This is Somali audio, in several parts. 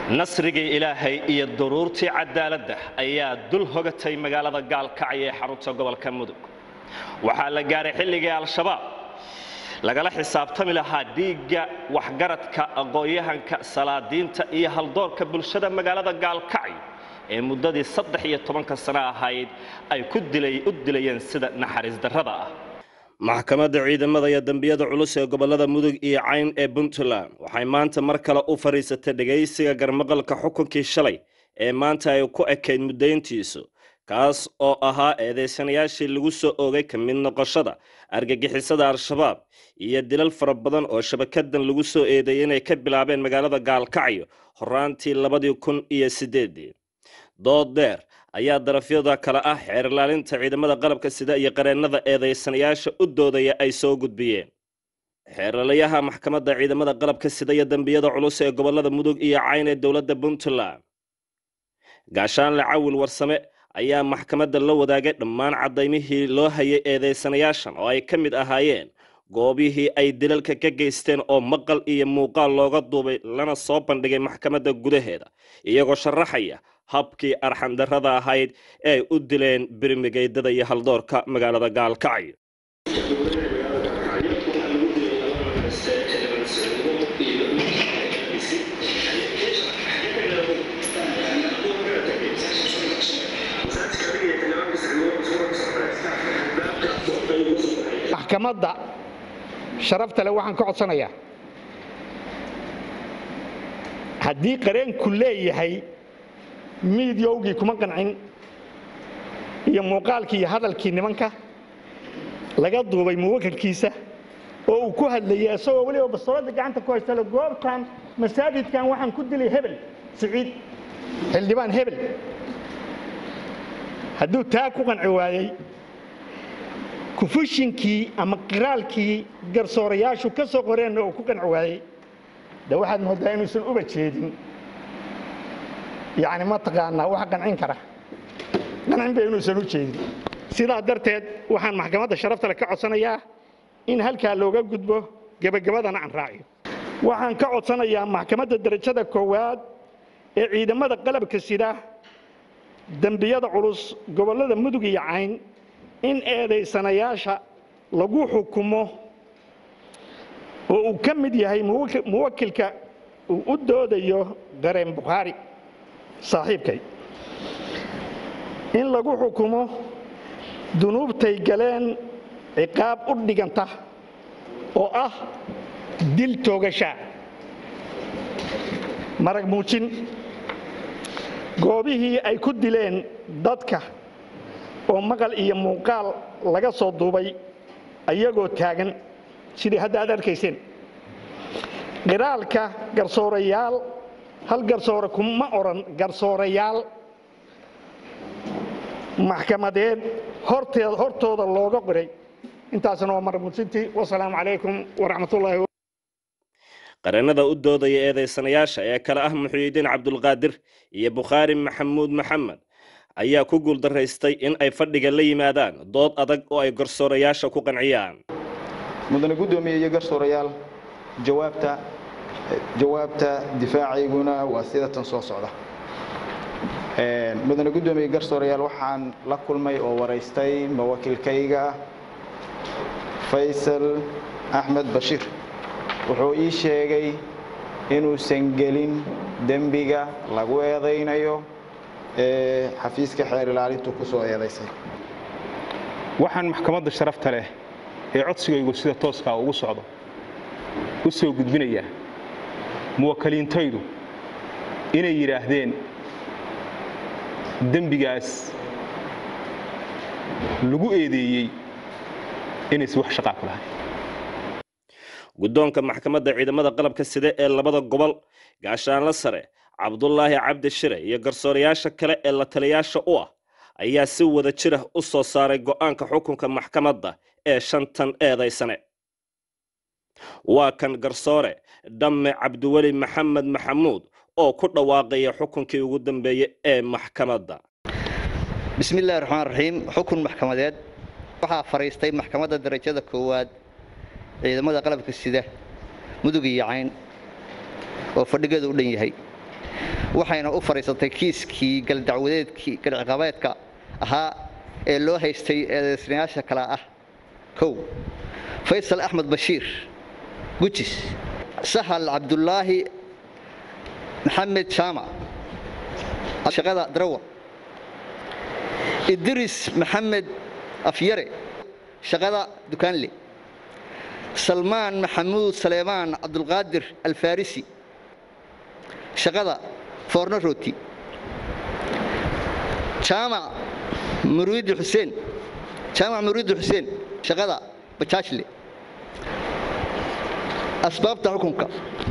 nasrigii ilaahay iyo duruurtii cadaaladda ayaa dul hogatay magaalada gaalkacyo ee xarunta gobolka mudug waxaa la gaaray xilligii al-shabaab lagala xisaabtami lahaa dhiigga waxgaradka aqoon-yahanka salaadiinta iyo haldoorka bulshada magaalada gaalkacyo ee muddadii saddex iyo tobanka sano ahayd ay ku u dilayeen sida naxariis darrada ah maxkamadda ciidamada iyo dembiyada culus ee gobolada mudug iyo cayn ee puntland waxay maanta mar kale u fadhiisatay dhegaysiga garmaqalka xukunkii shalay ee maanta ay ku ekayd muddayntiisu kaas oo ahaa eedaysanayaashii lagu soo oogay ka mid noqoshada argagixisada al-shabaab iyo dilal fara badan oo shabakadan lagu soo eedeeyay inay ka bilaabeen magaalada gaalkacyo horaantii labadii kun iyo sideedii dood dheer ayaa darafyada kale ah xeer ilaalinta ciidamada qalabka sida iyo qareennada eedaysanayaasha u doodaya ay soo gudbiyeen xeeralayaha maxkamadda ciidamada qalabka sida iyo dembiyada culus ee gobolada mudug iyo cayn ee dowladda puntland gaashaanle cawil warsame ayaa maxkamadda la wadaagay dhammaan cadaymihii loo hayay eedaysanayaashan oo ay ka mid ahaayeen goobihii ay dilalka ka geysteen oo maqal iyo muuqaal looga duubay lana soo bandhigay maxkamadda gudaheeda iyagoo sharaxaya habkii arxandarrada ahayd ee ay u dileen birmigeydada iyo haldoorka magaalada gaalkacyo maxkamadda sharafta leh waxaan ka codsanayaa haddii qareenku leeyahay miidyowgii kuma qancin iyo muuqaalkii iyo hadalkii nimanka laga duubay muwakilkiisa oo uu ku hadlayay isagoo weliba bastoolada gacanta ku haystale goobtan masaajidkan waxaan ku dilay hebel siciid xildhibaan hebel hadduu taa ku qanci waayey kufushinkii ama qiraalkii garsoorayaashu ka soo qoreenna uu ku qanci waayey de waxaad moodaa inuusan uba jeedin yacni mataqaanaa waxa qancin kara qancin ba inuusan u jeedin sidaa darteed waxaan maxkamadda sharaftale ka codsanayaa in halkaa looga gudbo gebagabadana aan raaciyo waxaan ka codsanayaa maxkamadda derajada koowaad ee ciidamada qalabka sida dembiyada culus gobollada mudug iyo cayn in eedaysanayaasha lagu xukumo oo uu ka mid yahay muwakilka uu u doodayo dareen bukhaari saaxiibkay in lagu xukumo dunuubtay galeen ciqaab u dhiganta oo ah dil toogashaa marag muujin goobihii ay ku dileen dadka oo maqal iyo muuqaal laga soo duubay ayagoo taagan sidii hadda aad arkayseen qiraalka garsoorayaal hal garsoore kuma odhan garsoorayaal maxkamadeed hortooda looga qoray intaasna waa marmuudsintii wasalaamu calaykum waraxmatullaahi qareennada u doodaya eedaysanayaasha ee kale ah muxuyidiin cabdulqaadir iyo bukhaari maxamuud maxamed ayaa ku guuldaraystay in ay fadhiga la yimaadaan dood adag oo ay garsoorayaasha ku qanciyaan mudane guddoomiye iyo garsoorayaal jawaabta jawaabta difaacayguna waa sida tan soo socda mudane guddoomiye garsoorayaal waxaan la kulmay oo waraystay mawakilkayga faysal axmed bashiir wuxuu ii sheegay inuusan gelin dembiga lagu eedaynayo ee xafiiska xeer ilaalintu ku soo eedaysay waxaan maxkamadda sharafta leh ee codsigaygu sida tooskaa ugu socdo u soo gudbinayaa muwakiliintaydu inay yidhaahdeen dembigaas lagu eedeeyey inaysi wax shaqaa ku lahayn guddoonka maxkamadda ciidamada qalabka side ee labada gobol gaashaanla sare cabdulaahi cabdi shire iyo garsoorayaasha kale ee la taliyaasha u ah ayaa si wada jira u soo saaray go'aanka xukunka maxkamadda ee shantan eedaysane waa kan garsoore dhamme cabdiweli maxamed maxamuud oo ku dhawaaqaya xukunkii ugu dambeeyey ee maxkamadda bismi illahi raxmaan raxiim xukun maxkamadeed waxaa fadhiistay maxkamadda darajada koowaad ciidamada qalabka sida mudug iyo cayn oo fadhigeedu u dhan yahay waxayna u fadhiisatay kiiskii galdacwadeedkii galciqabeedka ahaa ee loo haystay eedaysnayaasha kale ah kow faysal axmed bashiir gujis sahal cabdulaahi maxamed jaamac shaqada darawar idris maxamed afyare shaqada dukaanle salmaan maxamuud saleemaan cabdulqaadir alfarisi shaqada foorno rooti jaamac muriidi xuseen jaamac muriidi xuseen shaqada bajaajle asbaabta xukunka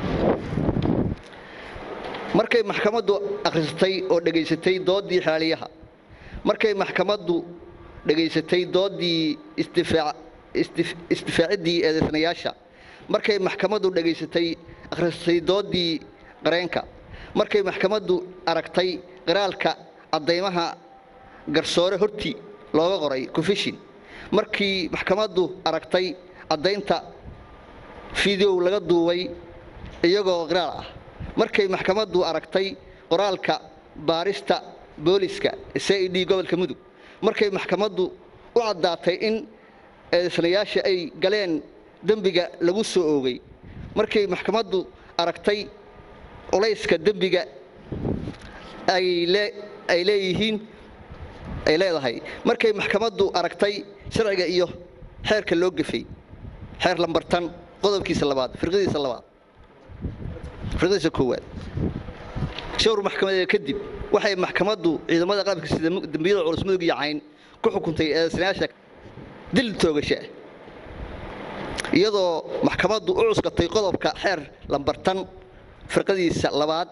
markay maxkamaddu akhrisatay oo dhegaysatay dooddii xaaliyaha markay maxkamaddu dhegaysatay dooddii isdifaaciddii eedaysnayaasha markay maxkamaddu dhegaysatay akhrisatay dooddii qareenka markay maxkamaddu aragtay qiraalka caddaymaha garsoore hortii looga qoray confession markii maxkamaddu aragtay caddaynta fideow laga duubay iyagoo qiraal ah markay maxkamaddu aragtay qoraalka baarista booliska c i d gobolka mudug markay maxkamaddu u caddaatay in eedaysnayaasha ay galeen dembiga lagu soo oogay markay maxkamaddu aragtay culayska dembiga ay leeyihiin ay leedahay markay maxkamaddu aragtay sharciga iyo xeerka loo gefay xeer lambartan qodobkiisa labaad firqadiisa labaad firqadiisa koowaad shawr maxkamadeed kadib waxay maxkamaddu ciidamada qalabka sida dembiyada culus mudug iyo cayn ku xukuntay eedaysnayaasha dil toogasha iyadoo maxkamaddu u cuskatay qodobka xeer lambartan firqadiisa labaad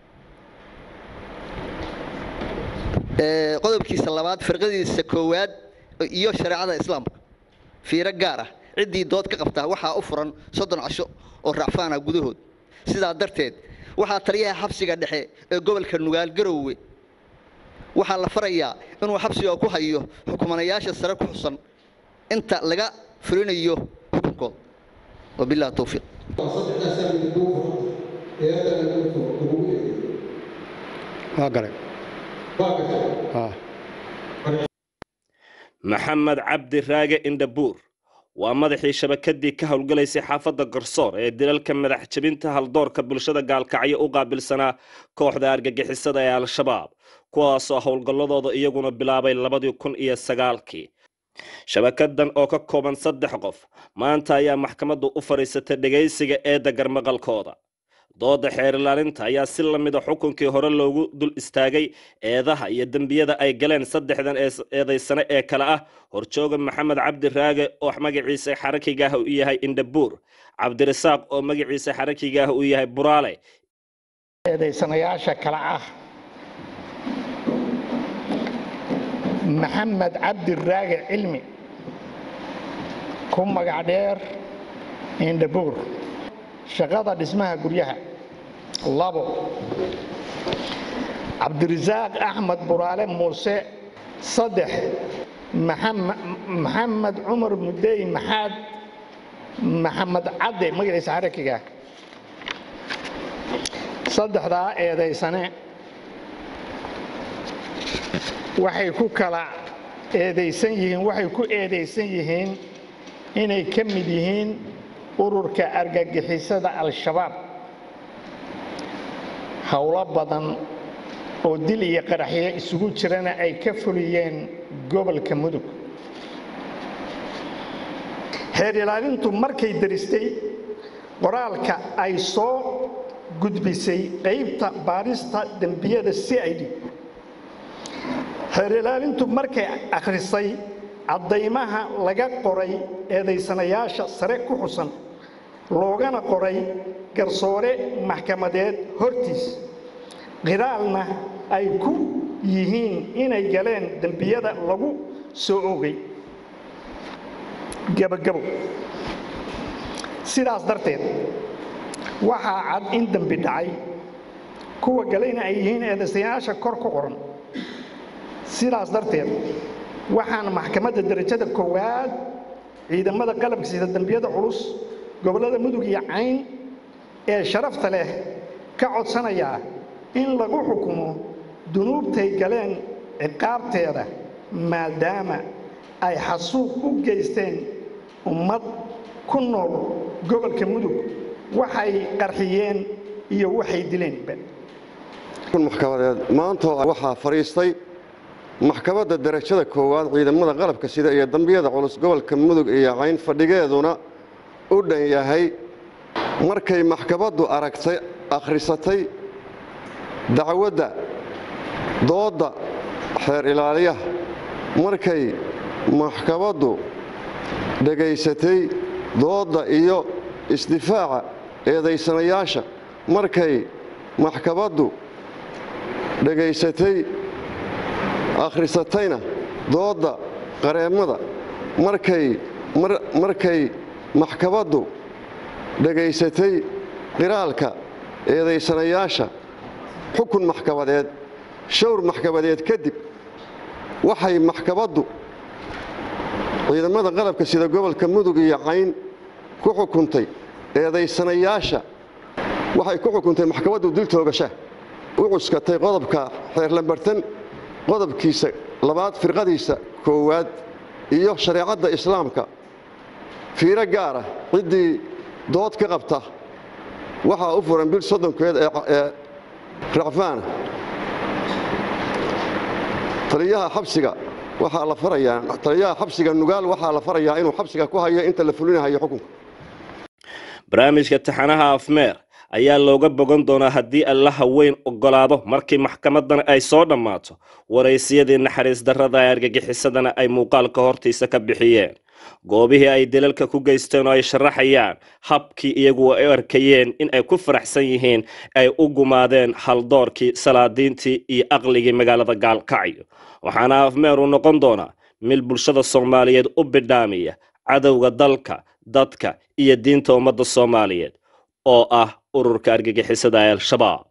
qodobkiisa labaad firqadiisa koowaad iyo shareecada islaamka fiiro gaar ah ciddii dood ka qabtaa waxaa u furan soddon casho oo racfaana gudahood sidaa darteed waxaa taliyaha xabsiga dhexe ee gobolka nugaal garowe waxaa la farayaa inuu xabsiga ku hayo xukumanayaasha sare ku xusan inta laga fulinayo xukunkooda wabilahi towfiiq waa galay maxamed cabdi raage indhabuur waa madaxii shabakadii ka howlgalaysay xaafadda garsoor ee dilalka madax jebinta haldoorka bulshada gaalkacyo u qaabilsanaa kooxda argagixisada ee al-shabaab kuwaasoo howlgalladooda iyaguna bilaabay labadii kun iyo sagaalkii shabakadan oo ka kooban saddex qof maanta ayaa maxkamaddu u fadhiisatay dhegaysiga eedda garmaqalkooda dooda xeer ilaalinta ayaa si la mida xukunkii hore loogu dul istaagay eedaha iyo dembiyada ay galeen saddexdan eedaysane ee kale ah horjooga maxamed cabdi raage oo magaciisa xarakigaah u yahay indhabuur cabdirasaaq oo magaciisa xarakigaah u yahay buraale eedaysanayaasha kale ah maxamed cabdi raage cilmi ku magac dheer indhabuur shaqada dhismaha guryaha labo cabdirasaaq axmed buraale muuse saddex maxamed cumar mudey maxaad maxamed cadde magaciisa xarakiga saddexdaa eedaysane waxay ku kala eedaysan yihiin waxay ku eedaysan yihiin inay ka mid yihiin ururka argagixisada al-shabaab howlo badan oo dil iyo qaraxyo isugu jirana ay ka fuliyeen gobolka mudug xeer ilaalintu markay daristay qoraalka ay soo gudbisay qaybta baarista dembiyada c i d xeer ilaalintu markay akhrisay caddaymaha laga qoray eedaysanayaasha sare ku xusan loogana qoray garsoore maxkamadeed hortiis qiraalna ay ku yihiin inay galeen dembiyada lagu soo ogay gebagabo sidaas darteed waxaa cad in dembi dhacay kuwa galayna ay yihiin eedaystayaasha kor ku qoran sidaas darteed waxaan maxkamadda darajada koowaad ciidamada qalabka sida dembiyada culus gobollada mudug iyo cayn ee sharafta leh ka codsanayaa in lagu xukumo dunuubtay galeen ciqaabteeda maadaama ay xasuuq u geysteen ummad ku nool gobolka mudug waxay qarxiyeen iyo waxay dileenba maxkamadeed maanta waxaa fadhiistay maxkamadda darajada koowaad ciidamada qalabka sida iyo dambiyada culus gobolka mudug iyo cayn fadhigeeduna u dhan yahay markay maxkamaddu aragtay akhrisatay dacwadda doodda xeer ilaaliyaha markay maxkamaddu dhegaysatay doodda iyo isdifaaca eedaysanayaasha markay maxkamaddu dhegaysatay akhrisatayna doodda qareemmada markay markay maxkamaddu dhegaysatay qiraalka eedaysanayaasha xukun maxkamadeed showr maxkamadeed kadib waxay maxkamaddu ciidamada qalabka sida gobolka mudug iyo cayn ku xukuntay eedaysanayaasha waxay ku xukuntay maxkamaddu dil toogasha u cuskatay qodobka xeer lambartan qodobkiisa labaad firqadiisa koowaad iyo shareecadda islaamka fiiro gaara ciddii dood ka qabta waxaa u furan bil soddonkeed ee racfaana taliyaha xabsiga waxaa la farayaa taliyaha xabsiga nugaal waxaa la farayaa inuu xabsiga ku hayo inta la fulinahayo xukunka barnaamijka taxanaha afmeer ayaa looga bogan doonaa haddii allaha weyn ogolaado markii maxkamadan ay soo dhammaato waraysiyadii naxariis darrada ee argagixisadana ay muuqaalka hortiisa ka bixiyeen goobihii ay dilalka ku geysteen oo ay sharaxayaan habkii iyagu ay arkayeen in ay ku faraxsan yihiin ay u gumaadeen haldoorkii salaadiintii iyo aqligii magaalada gaalkacyo waxaana afmeer uu noqon doonaa mid bulshada soomaaliyeed u bidhaamiya cadowga dalka dadka iyo diinta ummadda soomaaliyeed oo ah ururka argagixisada ee al-shabaab